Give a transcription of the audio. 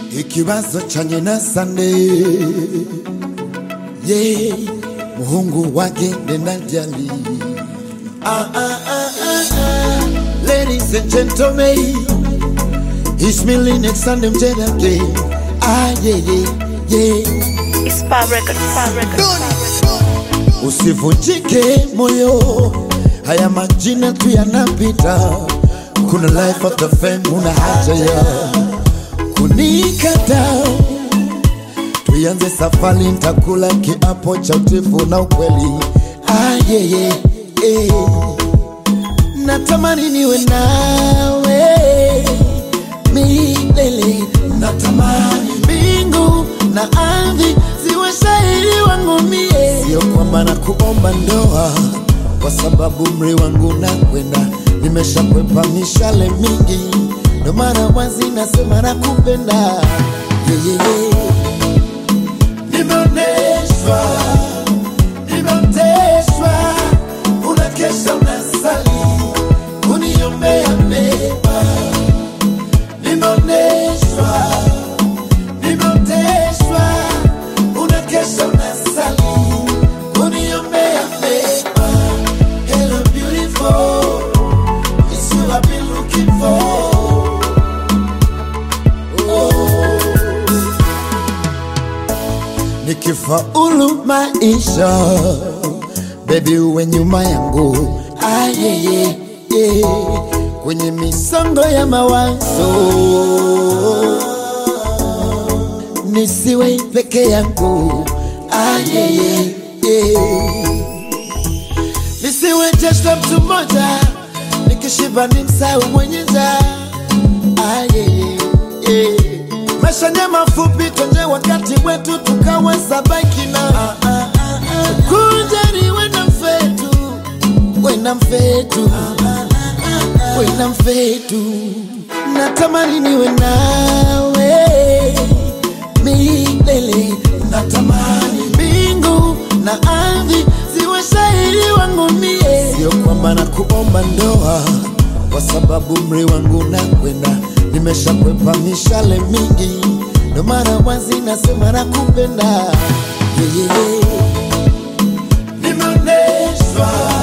ikibazo chanye na sande ye muhungu wake ndendajali ah, ah, ah, ah, ah. ladies and gentlemen ismili next Sunday mjedake ah, yeah, yeah, yeah. It's Spa Record, Spa Record, Spa Record. Usivunjike moyo, haya majina tu yanapita. Kuna life after fame, una haja ya kunikata. Tuianze safari, nitakula kiapo cha utifu na ukweli. Ah, yeah, yeah, yeah. Natamani niwe nawe milele, natamani mbingu na ardhi ziwe shahidi wangu mie, sio kwamba na kuomba ndoa kwa sababu mri wangu na kwenda, nimeshakwepa mishale mingi, ndo mara wazi nasema nakupenda yeah, yeah, yeah. Nimeoneshwa, nimeoteshwa, unakesha unasali, kuniombea mema. Nimeoneshwa, nimeoteshwa, unakesha unasali, kuniombea mema. Hello beautiful, it's you I've been looking for. nikifaulu maisha bebi uwe nyuma yangu ah, yeah, yeah, yeah. kwenye misongo ya mawazo nisiwe peke yangu ah, yeah, yeah, yeah. nisiwe jeshla mtu mmoja nikishiba ni msau mwenye njaa ah, yeah, yeah, yeah. maisha ni mafupi twenye wakati wetu tukaweza baki na ah, ah, ah, ah. kunjani wena mfetu wena mfetu wena mfetu natamani niwe nawe milele natamani mbingu na ardhi ziwe shahidi wangu mie sio kwamba na kuomba ndoa kwa sababu mri wangu na kwenda nimeshakwepa mishale mingi ndo mara wazi nasema nakupenda yeah, yeah, yeah. nimeoneshwa